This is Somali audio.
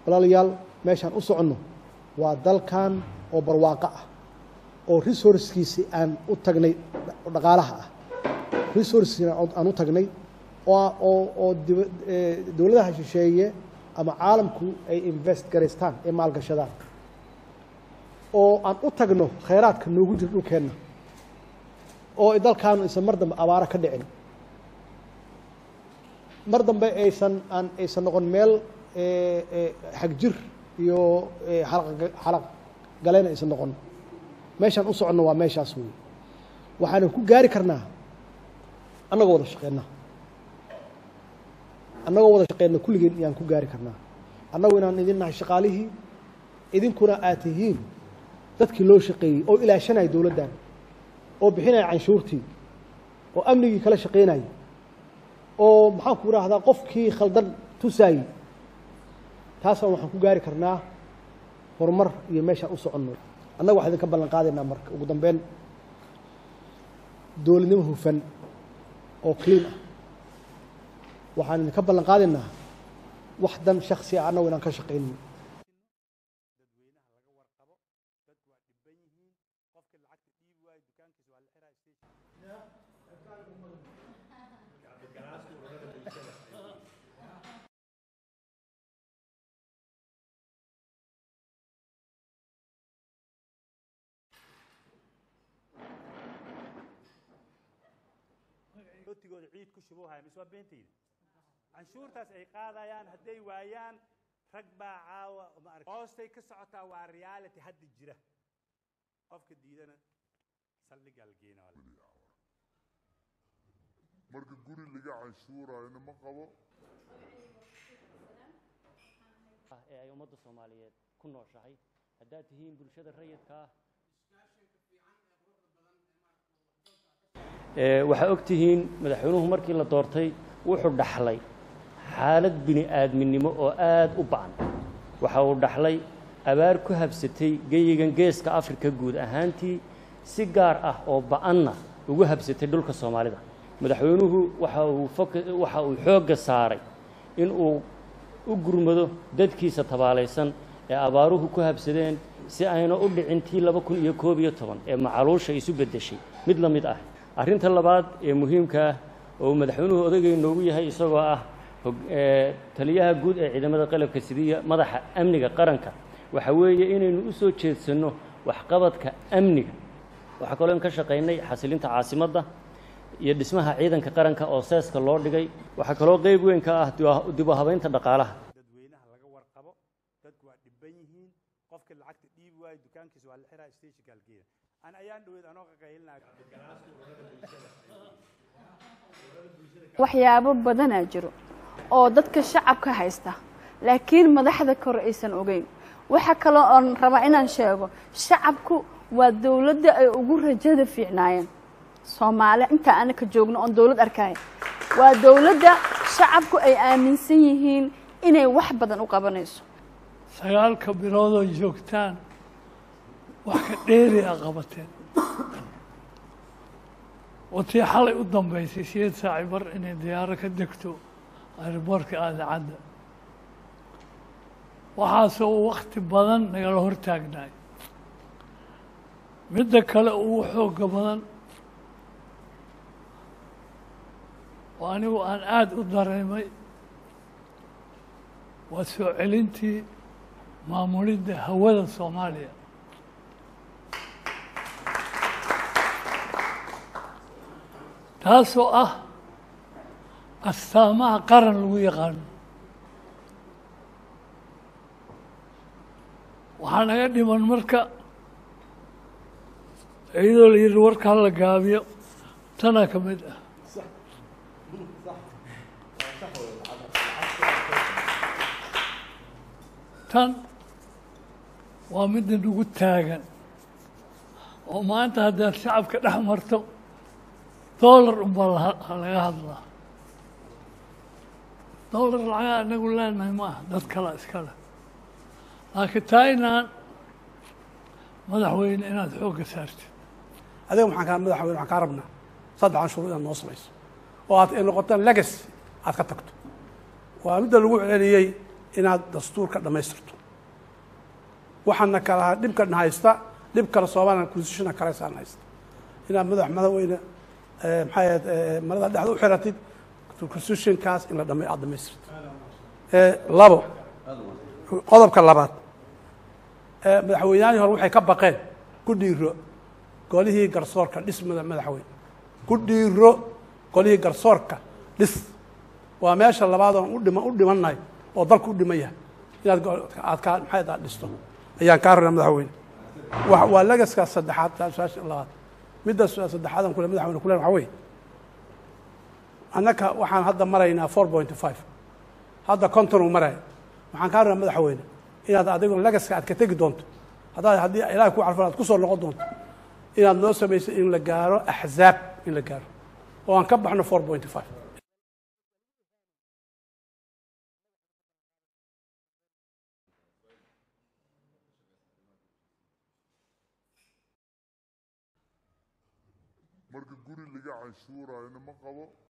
walaalayaal meeshaan u soconno waa dalkan oo barwaaqo ah oo resourcekiisi aan u tagnay dhaqaalaha ah resourcekiina aan u tagnay oo oo oo diba- eh, dowladaha shisheeye ama caalamku ay invest garaystaan ee maalgashadaan oo aan u tagno khayraadka noogu jira dhulkeenna oo ay dalkaanu aysan mar dambe abaaro ka dhicin mar dambe aysan aan aysan noqon meel eh, eh, xagjir iyo eh, xalaq- xalaq galeen aysan noqon meeshaan u soconno waa meeshaas wey waxaanu ku gaari karnaa annagoo wada shaqeyna annagoo wada shaqeyna kulligeen ayaan ku gaari karnaa annagu inaan idin nahay shaqaalihii idinkuna aad tihiin dadkii loo shaqeeyey oo ilaashanaya dowladdan oo bixinaya canshuurtii oo amnigii kala shaqeynayay oo maxaan ku idhaahdaa qofkii khaldan tusaayey taasaan waxaan ku gaari karnaa horumar iyo meeshaan u soconno annaga waxaan idinka ballan qaadaynaa marka ugu dambeyn dowladnimo hufan oo clean ah waxaan idinka ballan qaadaynaa wax dan shaksi ah annagu inaan ka shaqaynin rootigooda ciid ku shubuhaya mise waa beentayda canshuurtaas ay qaadayaan hadday waayaan rag baa caawa ma arag hoostay ka socotaa waa reality hadda jira qofka diidana saldhigaa la geena marka guri laga canshuurayna ma qabo ah ee ay ummadda soomaaliyeed ku nooshahay haddaad tihiin bulshada rayidka ah ee waxaa og tihiin madaxweynuhu markii la doortay wuxuu dhaxlay xaalad bini aadminimo oo aad u ba'an waxa uu dhaxlay abaar ku habsatay geyigan geeska afrika guud ahaantii si gaar ah oo ba'anna ugu habsatay dhulka soomaalida madaxweynuhu waxa uu foka waxa uu xoogga saaray in uu u gurmado dadkiisa tabaalaysan ee abaaruhu ku habsadeen si ayna u dhicin tii laba kun iyo koob iyo toban ee macaluusha isu beddeshay mid la mid ah arrinta labaad ee muhiimka ah oo uu madaxweynuhu odagay noogu yahay isagoo ah hog- ee, taliyaha guud ee ciidamada qalabka sidiya madaxa amniga qaranka waxa weeye inaynu u soo jeedsanno waxqabadka amniga waxaa kaloo in ka shaqaynay xasilinta caasimadda iyo dhismaha ciidanka qaranka oo seeska loo dhigay waxaa kaloo qeyb weyn ka ah dibu- dib u habaynta dhaqaalaha dadweynaha laga warqabo dadku waa dhiban yihiin qofka lacagta dhiibi waayo dukaankiisa waa la xiraa stationka halgeeda an ayaan dhaweyd anoo qaqaylinaya waxyaabo badanaa jiro oo dadka shacabka haysta laakiin madaxda kore aysan ogeyn waxa kaloo oon rabaa inaan sheego shacabku waa dowladda ay ugu rajada fiicnaayeen soomaali intaa anaka joogno oon dowlad arkaya waa dowladda shacabku ay aaminsan yihiin inay wax badan u qabanayso sagaalka biloodoo joogtaan wax ka dheeri a qabateen watii xalay u dambaysay sideed saaci bar inay diyaaro ka degto aeroboortka aadacadda waxaasoo wakti badan nagala hortaagnaay midda kale ugu xooga badan oo anigu aan aada u dareemay waa soo celintii maamulidda hawada soomaaliya taasoo ah astaamaha qaran lagu yaqaano waxaa naga dhiman marka iyadoo la yidhi warka hala gaabiyo tanaa ka mid ah tan waa midda nagu taagan oo maanta haddaad shacabka dhex marto doolar unbaa laha- laga hadlaa doolar lacaga anagu leenahay ma aha dad kala iska leh laakiin taa inaan madaxweyne inaad xoogga saartid adiga maxaan kaa madaxweyne waxaan kaa rabnaa saddex canshuur inaad noo samayso oo aad ay noqotaan legacy aad ka tagto waa midda lagu celceliyey inaad dastuurka dhammaystirto waxaana kala dhibkana haysta dhib kale soomaaliya constitutiona kaleysaan haysta inaad madax madaxweyne eh, maxay ahayd eh, marada dhexda u xiratid constitutionkaas in la dhama aad dhamaystirto Eh, labo qodobka labaad eh, madaxweynahii hore waxay ka baqeen ku dhiiro golihii garsoorka dhis mada- madaxweyne ku dhiiro golihii garsoorka dhis waa meesha labaad oon u dhima u dhimannahay oo dalku u dhiman yahay inaad go- aad kaa maxay aad dhisto ayaan kaa rabnaa madaxweyne wa waa legaska saddexaad taa su-aasha labaad midda su- saddexaadan kule madaxweyne kule waxaa weeye annaka waxaan hadda maraynaa four point five hadda konton uu maraya waxaan kaa rabnaa madaxweyne inaad adigu legaska aad ka tegi doonto haddaad haddii ilahay ku carfan aad ku soo noqon doonto inaad noo samayso in la gaaro axzaab in la gaaro oo aan ka baxno four point five marka guri laga canshuurayna ma qabo